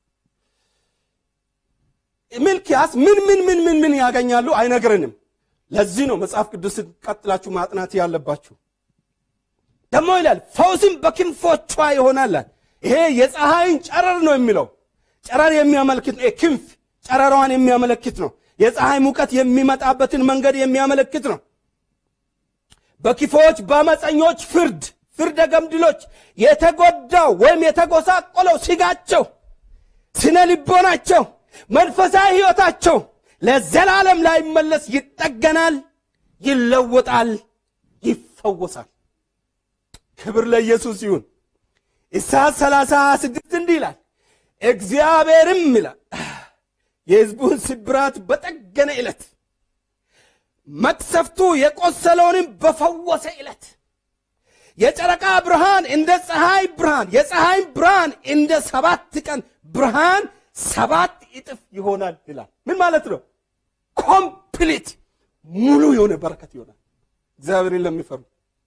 ሚልኪያስ ምን ምን ምን ምን ምን ያገኛሉ አይነግረንም። ለዚህ ነው መጽሐፍ ቅዱስን ቀጥላችሁ ማጥናት ያለባችሁ። ደግሞ ይላል ፈውስም በክንፎቿ ይሆናል። ይሄ የፀሐይን ጨረር ነው የሚለው ጨረር የሚያመለክት ነው። ክንፍ ጨረሯን የሚያመለክት ነው። የፀሐይ ሙቀት የሚመጣበትን መንገድ የሚያመለክት ነው። በክፉዎች በአመፀኞች ፍርድ ፍርደ ገምድሎች የተጎዳው ወይም የተጎሳቆለው ስጋቸው፣ ስነ ልቦናቸው፣ መንፈሳዊ ሕይወታቸው ለዘላለም ላይመለስ ይጠገናል፣ ይለወጣል፣ ይፈወሳል። ክብር ለኢየሱስ ይሁን። ኢሳይያስ 30 26 እንዲህ ይላል፣ እግዚአብሔርም ይላል የሕዝቡን ስብራት በጠገነ ዕለት መቅሰፍቱ የቆሰለውንም በፈወሰ ዕለት የጨረቃ ብርሃን እንደ ፀሐይ ብርሃን የፀሐይ ብርሃን እንደ ሰባት ቀን ብርሃን ሰባት እጥፍ ይሆናል ይላል። ምን ማለት ነው? ኮምፕሊት ሙሉ የሆነ በረከት ይሆናል። እግዚአብሔርን ለሚፈሩ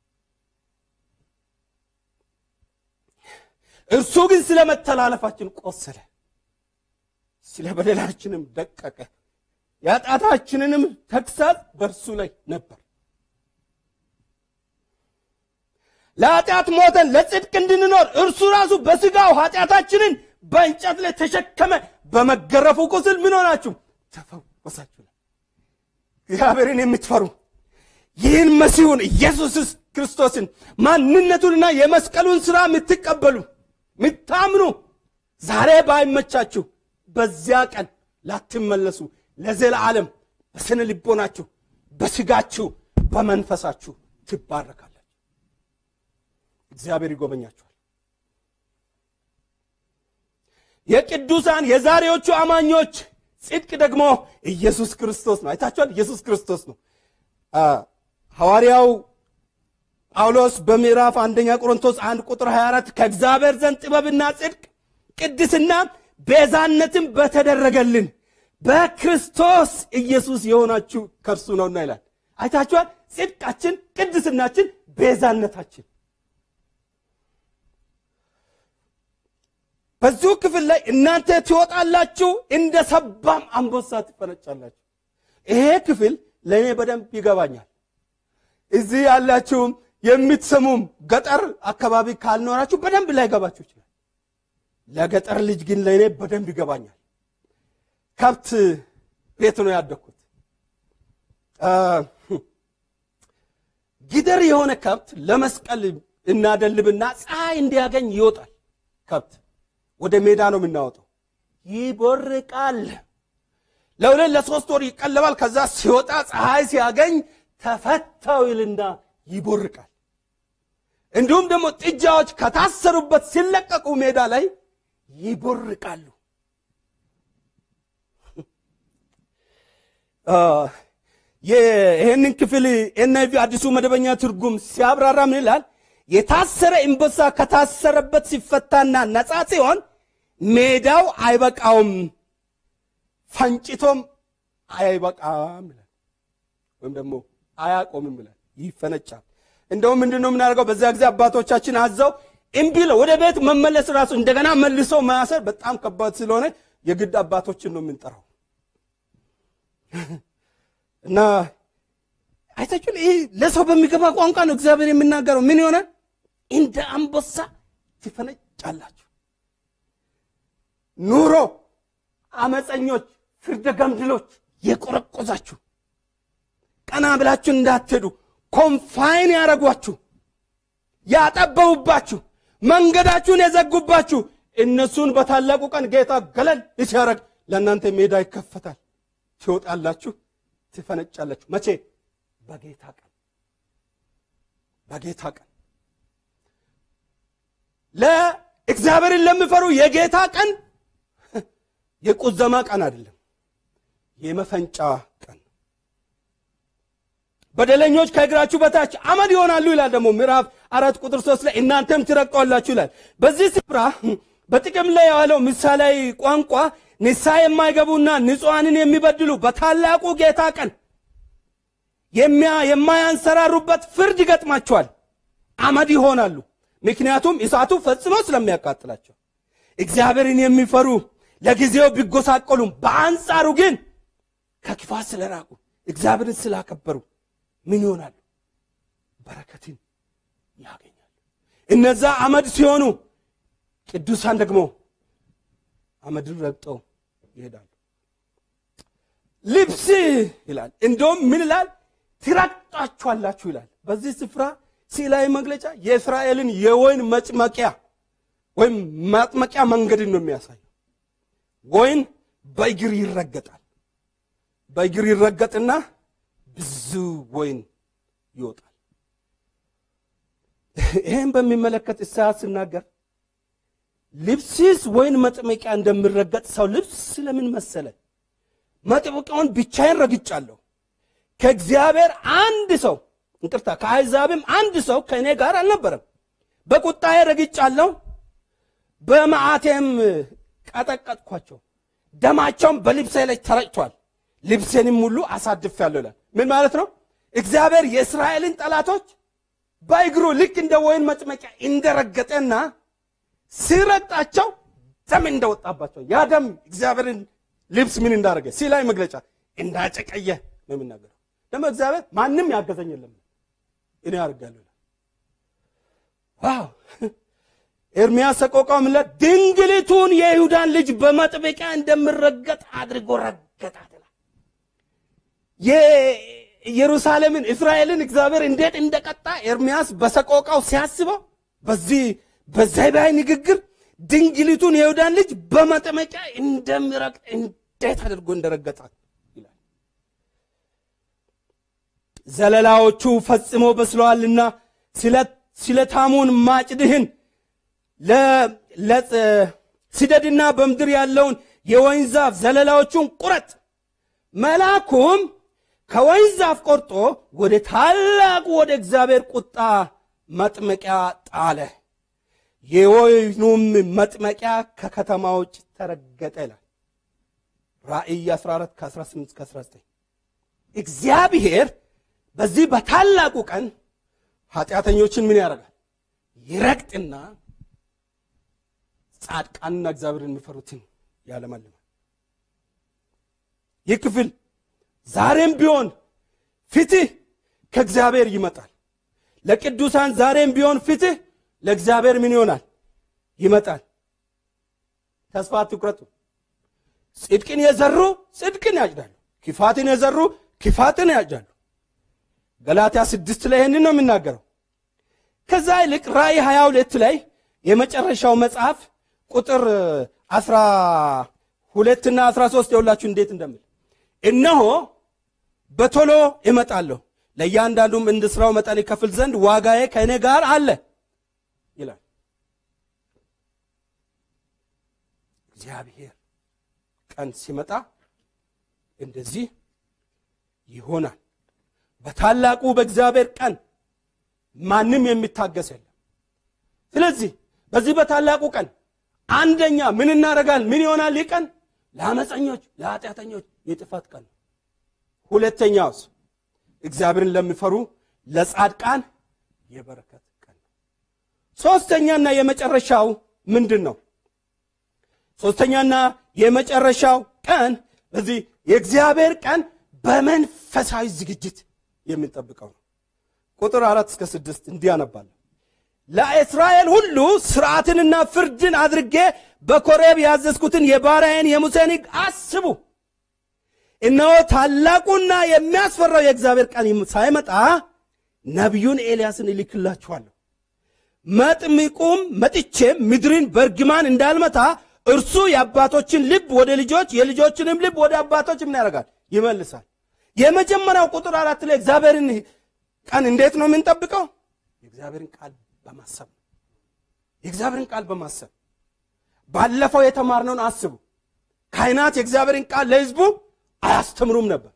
እርሱ ግን ስለ መተላለፋችን ቆሰለ፣ ስለ በደላችንም ደቀቀ፣ የኃጢአታችንንም ተግሣጽ በእርሱ ላይ ነበር። ለኃጢአት ሞተን ለጽድቅ እንድንኖር እርሱ ራሱ በሥጋው ኃጢአታችንን በእንጨት ላይ ተሸከመ። በመገረፉ ቁስል ምን ሆናችሁ? ተፈወሳችሁ። እግዚአብሔርን የምትፈሩ ይህን መሲሁን ኢየሱስ ክርስቶስን ማንነቱንና የመስቀሉን ሥራ የምትቀበሉ የምታምኑ ዛሬ ባይመቻችሁ በዚያ ቀን ላትመለሱ ለዘላለም በስነ ልቦናችሁ፣ በሥጋችሁ፣ በመንፈሳችሁ ትባረካላችሁ። እግዚአብሔር ይጎበኛችኋል። የቅዱሳን የዛሬዎቹ አማኞች ጽድቅ ደግሞ ኢየሱስ ክርስቶስ ነው። አይታችኋል። ኢየሱስ ክርስቶስ ነው። ሐዋርያው ጳውሎስ በምዕራፍ አንደኛ ቆሮንቶስ አንድ ቁጥር 24 ከእግዚአብሔር ዘንድ ጥበብና ጽድቅ ቅድስና ቤዛነትም በተደረገልን በክርስቶስ ኢየሱስ የሆናችሁ ከእርሱ ነውና ይላል። አይታችኋል። ጽድቃችን፣ ቅድስናችን፣ ቤዛነታችን በዚሁ ክፍል ላይ እናንተ ትወጣላችሁ፣ እንደ ሰባም አንበሳ ትፈነጫላችሁ። ይሄ ክፍል ለእኔ በደንብ ይገባኛል። እዚህ ያላችሁም የምትሰሙም ገጠር አካባቢ ካልኖራችሁ በደንብ ላይገባችሁ ይችላል። ለገጠር ልጅ ግን ለእኔ በደንብ ይገባኛል። ከብት ቤት ነው ያደግኩት። ጊደር የሆነ ከብት ለመስቀል እናደልብና ፀሐይ እንዲያገኝ ይወጣል ከብት ወደ ሜዳ ነው የምናወጣው። ይቦርቃል። ለሁለት ለሶስት ወር ይቀለባል። ከዛ ሲወጣ ፀሐይ ሲያገኝ ተፈታው ይልና ይቦርቃል። እንዲሁም ደግሞ ጥጃዎች ከታሰሩበት ሲለቀቁ ሜዳ ላይ ይቦርቃሉ። ይህንን ክፍል ኤንአይቪ አዲሱ መደበኛ ትርጉም ሲያብራራ ምን ይላል? የታሰረ አንበሳ ከታሰረበት ሲፈታና ነፃ ሲሆን ሜዳው አይበቃውም፣ ፈንጭቶም አይበቃም ይላል። ወይም ደግሞ አያቆምም ይላል፣ ይፈነጫል። እንደውም ምንድን ነው የምናደርገው? በዚያ ጊዜ አባቶቻችን አዘው እምቢ ለው ወደ ቤት መመለስ ራሱ እንደገና መልሶ ማሰር በጣም ከባድ ስለሆነ የግድ አባቶችን ነው የምንጠራው እና አይታችሁን? ይህ ለሰው በሚገባ ቋንቋ ነው እግዚአብሔር የሚናገረው። ምን ይሆናል? እንደ አንበሳ ትፈነጫላችሁ። ኑሮ አመፀኞች፣ ፍርደ ገምድሎች የቆረቆዛችሁ ቀና ብላችሁ እንዳትሄዱ ኮንፋይን ያደረጓችሁ፣ ያጠበቡባችሁ፣ መንገዳችሁን የዘጉባችሁ እነሱን በታላቁ ቀን ጌታ ገለል ሲያደርግ ለእናንተ ሜዳ ይከፈታል። ትወጣላችሁ፣ ትፈነጫላችሁ። መቼ? በጌታ ቀን በጌታ ቀን ለእግዚአብሔርን ለሚፈሩ የጌታ ቀን የቁዘማ ቀን አይደለም፣ የመፈንጫ ቀን። በደለኞች ከእግራችሁ በታች አመድ ይሆናሉ ይላል። ደግሞ ምዕራፍ አራት ቁጥር ሶስት ላይ እናንተም ትረግጧላችሁ ይላል። በዚህ ስፍራ በጥቅም ላይ የዋለው ምሳሌያዊ ቋንቋ ንስሐ የማይገቡና ንጹሐንን የሚበድሉ በታላቁ ጌታ ቀን የማያንሰራሩበት ፍርድ ይገጥማቸዋል። አመድ ይሆናሉ። ምክንያቱም እሳቱ ፈጽሞ ስለሚያቃጥላቸው። እግዚአብሔርን የሚፈሩ ለጊዜው ቢጎሳቆሉም በአንጻሩ ግን ከክፋት ስለራቁ እግዚአብሔርን ስላከበሩ ምን ይሆናሉ? በረከትን ያገኛሉ። እነዛ አመድ ሲሆኑ፣ ቅዱሳን ደግሞ አመድን ረግጠው ይሄዳሉ። ልብስ ይላል። እንደውም ምን ይላል? ትረግጣችኋላችሁ ይላል። በዚህ ስፍራ ስዕላዊ መግለጫ የእስራኤልን የወይን መጭመቂያ ወይም ማጥመቂያ መንገድን ነው የሚያሳየው። ወይን በእግር ይረገጣል። በእግር ይረገጥና ብዙ ወይን ይወጣል። ይህም በሚመለከት ኢሳያስ ሲናገር ልብስስ ወይን መጥመቂያ እንደሚረገጥ ሰው ልብስ ስለምን መሰለ? መጥመቂያውን ብቻዬን ረግጫለሁ። ከእግዚአብሔር አንድ ሰው እንቅርታ፣ ከአሕዛብም አንድ ሰው ከእኔ ጋር አልነበረም። በቁጣዬ ረግጫለሁ፣ በመዓቴም ቀጠቀጥኳቸው። ደማቸውም በልብሴ ላይ ተረጭቷል፣ ልብሴንም ሁሉ አሳድፌአለሁ ይላል። ምን ማለት ነው? እግዚአብሔር የእስራኤልን ጠላቶች በእግሩ ልክ እንደ ወይን መጥመቂያ እንደረገጠና ሲረግጣቸው ደም እንደወጣባቸው ያ ደም እግዚአብሔርን ልብስ ምን እንዳደረገ ሲላይ መግለጫ እንዳጨቀየ ነው የሚናገረው። ደግሞ እግዚአብሔር ማንም ያገዘኝ የለም እኔ አድርጋለሁ። ዋው ኤርምያስ ሰቆቃው ምን ይላል? ድንግሊቱን የይሁዳን ልጅ በመጥመቂያ እንደምረገጥ አድርጎ ረገጣት ይላል። የኢየሩሳሌምን እስራኤልን እግዚአብሔር እንዴት እንደቀጣ ኤርምያስ በሰቆቃው ሲያስበው በዚህ በዛይባይ ንግግር ድንግሊቱን የይሁዳን ልጅ በመጥመቂያ እንደሚረግጥ እንዴት አድርጎ እንደረገጣት ይላል። ዘለላዎቹ ፈጽሞ በስለዋልና ስለታሙን ማጭድህን ስደድና በምድር ያለውን የወይን ዛፍ ዘለላዎቹን ቁረጥ። መልአኩም ከወይን ዛፍ ቆርጦ ወደ ታላቁ ወደ እግዚአብሔር ቁጣ መጥመቂያ ጣለ። የወይኑም መጥመቂያ ከከተማ ውጭ ተረገጠ ይላል። ራእይ 14 ከ18 ከ19 እግዚአብሔር በዚህ በታላቁ ቀን ኃጢአተኞችን ምን ያደርጋል? ይረግጥና ጻድቃንና እግዚአብሔርን የሚፈሩትን ያለመልማል። ይህ ክፍል ዛሬም ቢሆን ፍትህ ከእግዚአብሔር ይመጣል። ለቅዱሳን ዛሬም ቢሆን ፍትህ ለእግዚአብሔር ምን ይሆናል? ይመጣል። ተስፋ አትቁረጡ። ጽድቅን የዘሩ ጽድቅን ያጭዳሉ፣ ክፋትን የዘሩ ክፋትን ያጭዳሉ። ገላትያ ስድስት ላይ ይህንን ነው የሚናገረው። ከዛ ይልቅ ራእይ 22 ላይ የመጨረሻው መጽሐፍ ቁጥር 12 እና 13 የሁላችሁ እንዴት እንደምል እነሆ በቶሎ እመጣለሁ ለእያንዳንዱም እንደ ሥራው መጠን ይከፍል ዘንድ ዋጋዬ ከእኔ ጋር አለ ይላል እግዚአብሔር። ቀን ሲመጣ እንደዚህ ይሆናል። በታላቁ በእግዚአብሔር ቀን ማንም የሚታገስ የለም። ስለዚህ በዚህ በታላቁ ቀን አንደኛ ምን እናደርጋል? ምን ይሆናል? ይህ ቀን ለአመፀኞች፣ ለኃጢአተኞች የጥፋት ቀን ነው። ሁለተኛውስ እግዚአብሔርን ለሚፈሩ ለጻድቃን የበረከት ቀን ነው። ሶስተኛና የመጨረሻው ምንድን ነው? ሶስተኛና የመጨረሻው ቀን በዚህ የእግዚአብሔር ቀን በመንፈሳዊ ዝግጅት የምንጠብቀው ነው። ቁጥር አራት እስከ ስድስት እንዲህ አነባለሁ። ለእስራኤል ሁሉ ስርዓትንና ፍርድን አድርጌ በኮሬብ ያዘዝኩትን የባሪያዬን የሙሴን ሕግ አስቡ። እነሆ ታላቁና የሚያስፈራው የእግዚአብሔር ቀን ሳይመጣ ነቢዩን ኤልያስን እልክላችኋለሁ። መጥምቁም መጥቼም ምድርን በእርግማን እንዳልመታ እርሱ የአባቶችን ልብ ወደ ልጆች የልጆችንም ልብ ወደ አባቶች ምን ያደርጋል? ይመልሳል። የመጀመሪያው ቁጥር አራት ላይ እግዚአብሔርን ቀን እንዴት ነው የምንጠብቀው? የእግዚአብሔርን ቃል በማሰብ የእግዚአብሔርን ቃል በማሰብ ባለፈው የተማርነውን አስቡ። ካህናት የእግዚአብሔርን ቃል ለሕዝቡ አያስተምሩም ነበር።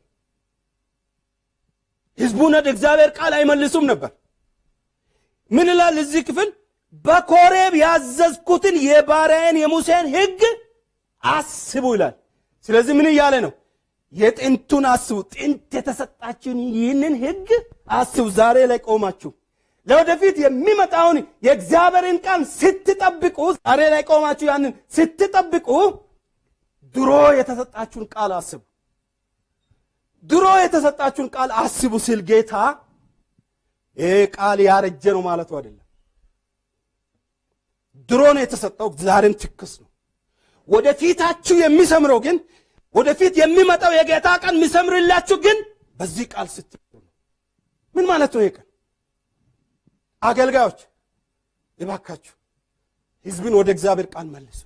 ሕዝቡን ወደ እግዚአብሔር ቃል አይመልሱም ነበር። ምን ይላል እዚህ ክፍል? በኮሬብ ያዘዝኩትን የባሪያዬን የሙሴን ሕግ አስቡ ይላል። ስለዚህ ምን እያለ ነው? የጥንቱን አስቡ። ጥንት የተሰጣችሁን ይህንን ሕግ አስቡ። ዛሬ ላይ ቆማችሁ ለወደፊት የሚመጣውን የእግዚአብሔርን ቃል ስትጠብቁ፣ ዛሬ ላይ ቆማችሁ ያንን ስትጠብቁ ድሮ የተሰጣችሁን ቃል አስቡ። ድሮ የተሰጣችሁን ቃል አስቡ ሲል ጌታ ይህ ቃል ያረጀ ነው ማለቱ አይደለም። ድሮ ነው የተሰጠው፣ ዛሬም ትክስ ነው። ወደፊታችሁ የሚሰምረው ግን ወደፊት የሚመጣው የጌታ ቀን የሚሰምርላችሁ ግን በዚህ ቃል ስትሉ ነው። ምን ማለት ነው? ይቀን አገልጋዮች ይባካችሁ ህዝብን ወደ እግዚአብሔር ቃል መልሱ።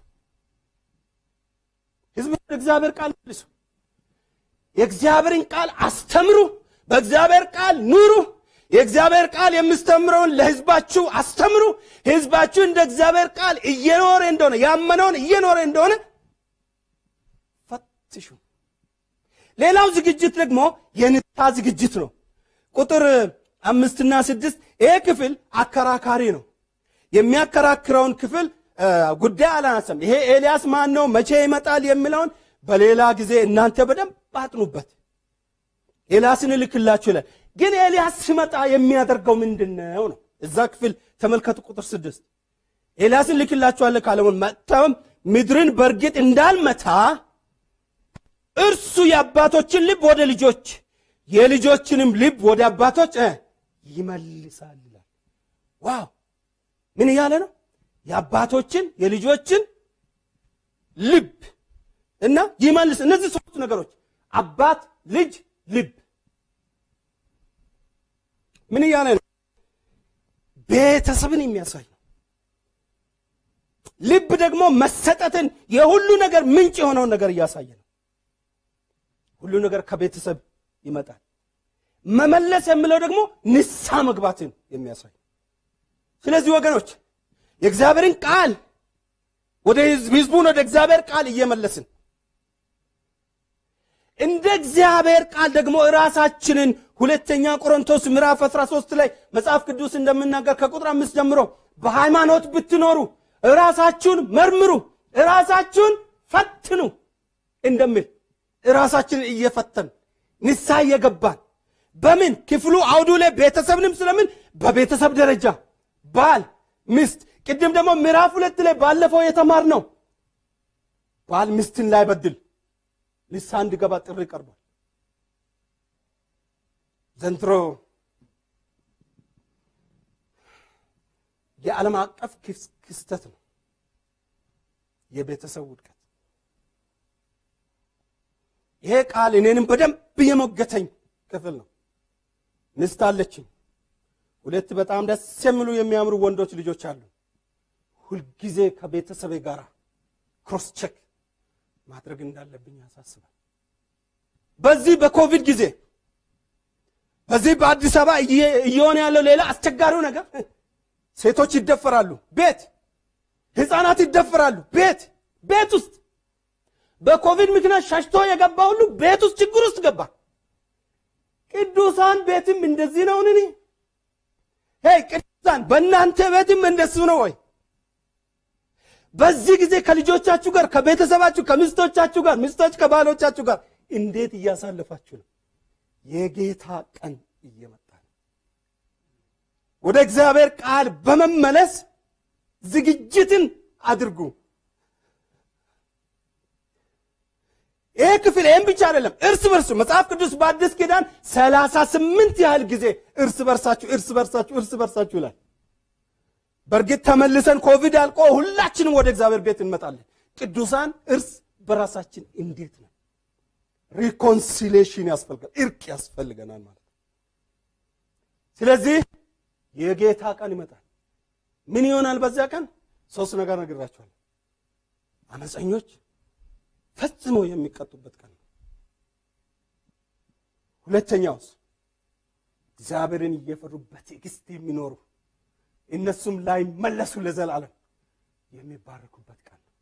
ህዝብን ወደ እግዚአብሔር ቃል መልሱ። የእግዚአብሔርን ቃል አስተምሩ። በእግዚአብሔር ቃል ኑሩ። የእግዚአብሔር ቃል የምስተምረውን ለህዝባችሁ አስተምሩ። ህዝባችሁ እንደ እግዚአብሔር ቃል እየኖረ እንደሆነ ያመነውን እየኖረ እንደሆነ ፈትሹ። ሌላው ዝግጅት ደግሞ የንስሐ ዝግጅት ነው። ቁጥር አምስትና ስድስት ይሄ ክፍል አከራካሪ ነው። የሚያከራክረውን ክፍል ጉዳይ አላነሳም። ይሄ ኤልያስ ማን ነው፣ መቼ ይመጣል የሚለውን በሌላ ጊዜ እናንተ በደንብ አጥኑበት። ኤልያስን እልክላችሁ ይላል። ግን ኤልያስ ሲመጣ የሚያደርገው ምንድን ነው ነው? እዛ ክፍል ተመልከቱ። ቁጥር ስድስት ኤልያስን እልክላችኋለሁ ካለውን መጥተም ምድርን በእርግጥ እንዳልመታ እርሱ የአባቶችን ልብ ወደ ልጆች የልጆችንም ልብ ወደ አባቶች ይመልሳል ይላል። ዋው ምን እያለ ነው? የአባቶችን የልጆችን ልብ እና ይመልስ። እነዚህ ሶስት ነገሮች አባት፣ ልጅ፣ ልብ ምን እያለ ነው? ቤተሰብን የሚያሳይ ነው። ልብ ደግሞ መሰጠትን የሁሉ ነገር ምንጭ የሆነውን ነገር እያሳየ ነው። ሁሉ ነገር ከቤተሰብ ይመጣል። መመለስ የሚለው ደግሞ ንስሐ መግባትን የሚያሳይ ስለዚህ ወገኖች የእግዚአብሔርን ቃል ወደ ህዝቡን ወደ እግዚአብሔር ቃል እየመለስን እንደ እግዚአብሔር ቃል ደግሞ ራሳችንን ሁለተኛ ቆሮንቶስ ምዕራፍ 13 ላይ መጽሐፍ ቅዱስ እንደምናገር ከቁጥር አምስት ጀምሮ በሃይማኖት ብትኖሩ ራሳችሁን መርምሩ፣ ራሳችሁን ፈትኑ እንደሚል ራሳችንን እየፈተን ንስሐ እየገባን በምን ክፍሉ አውዱ ላይ ቤተሰብንም ስለምን በቤተሰብ ደረጃ ባል ሚስት ቅድም ደግሞ ምዕራፍ ሁለት ላይ ባለፈው የተማር ነው ባል ሚስትን ላይ በድል ንስሐ እንዲገባ ጥሪ ቀርቧል። ዘንድሮ የዓለም አቀፍ ክስተት ነው የቤተሰብ ውድቀት። ይሄ ቃል እኔንም በደንብ የሞገተኝ ክፍል ነው። ሚስት አለችኝ። ሁለት በጣም ደስ የሚሉ የሚያምሩ ወንዶች ልጆች አሉ። ሁልጊዜ ከቤተሰቤ ጋር ክሮስ ቼክ ማድረግ እንዳለብኝ ያሳስባል። በዚህ በኮቪድ ጊዜ በዚህ በአዲስ አበባ እየሆነ ያለው ሌላ አስቸጋሪው ነገር ሴቶች ይደፈራሉ፣ ቤት ህፃናት ይደፈራሉ፣ ቤት ቤት ውስጥ በኮቪድ ምክንያት ሸሽቶ የገባ ሁሉ ቤት ውስጥ ችግር ውስጥ ገባ። ቅዱሳን ቤትም እንደዚህ ነው። እኔ ሄይ ቅዱሳን በእናንተ ቤትም እንደሱ ነው ወይ? በዚህ ጊዜ ከልጆቻችሁ ጋር ከቤተሰባችሁ ከሚስቶቻችሁ ጋር ሚስቶች ከባሎቻችሁ ጋር እንዴት እያሳለፋችሁ ነው? የጌታ ቀን እየመጣ ነው። ወደ እግዚአብሔር ቃል በመመለስ ዝግጅትን አድርጉ። ይህ ክፍል ይህም ብቻ አይደለም። እርስ በርሱ መጽሐፍ ቅዱስ በአዲስ ኪዳን ሰላሳ ስምንት ያህል ጊዜ እርስ በርሳችሁ እርስ በርሳችሁ እርስ በርሳችሁ ይላል። በእርግጥ ተመልሰን ኮቪድ አልቆ ሁላችንም ወደ እግዚአብሔር ቤት እንመጣለን። ቅዱሳን እርስ በራሳችን እንዴት ነው? ሪኮንሲሌሽን ያስፈልጋል፣ እርቅ ያስፈልገናል ማለት ነው። ስለዚህ የጌታ ቀን ይመጣል። ምን ይሆናል በዚያ ቀን? ሶስት ነገር ነግራችኋለሁ። አመፀኞች ፈጽሞ የሚቀጡበት ቀን ነው። ሁለተኛውስ እግዚአብሔርን እየፈሩ በትዕግስት የሚኖሩ እነሱም ላይ መለሱ ለዘላለም የሚባረኩበት ቀን ነው።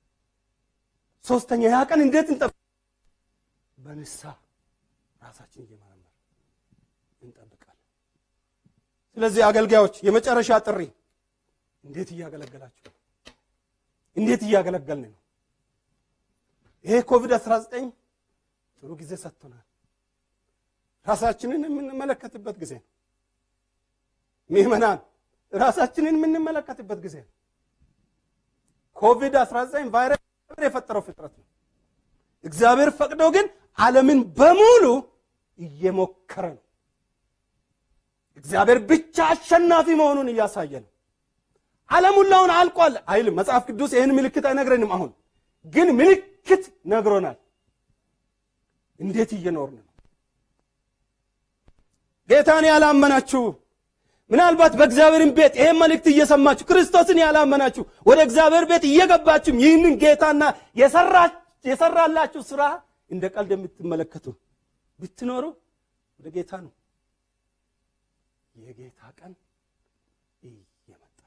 ሶስተኛ ያ ቀን እንዴት እንጠብቅ? በንስሐ ራሳችን እየመረመር እንጠብቃለን። ስለዚህ አገልጋዮች የመጨረሻ ጥሪ እንዴት እያገለገላችሁ ነው? እንዴት እያገለገልን ነው? ይሄ ኮቪድ 19 ጥሩ ጊዜ ሰጥቶናል። ራሳችንን የምንመለከትበት ጊዜ ነው። ምዕመናን ራሳችንን የምንመለከትበት ጊዜ ነው። ኮቪድ 19 ቫይረስ የፈጠረው ፍጥረት ነው። እግዚአብሔር ፈቅዶ ግን ዓለምን በሙሉ እየሞከረ ነው። እግዚአብሔር ብቻ አሸናፊ መሆኑን እያሳየ ነው። ዓለም ሁላውን አልቋል አይልም መጽሐፍ ቅዱስ። ይህን ምልክት አይነግረንም። አሁን ግን ምልክት ነግሮናል። እንዴት እየኖርን ነው? ጌታን ያላመናችሁ ምናልባት በእግዚአብሔርን ቤት ይሄን መልእክት እየሰማችሁ ክርስቶስን ያላመናችሁ ወደ እግዚአብሔር ቤት እየገባችሁም ይህንን ጌታና የሰራላችሁ ስራ እንደ ቀልድ የምትመለከቱ ብትኖሩ ወደ ጌታ ነው። የጌታ ቀን እየመጣ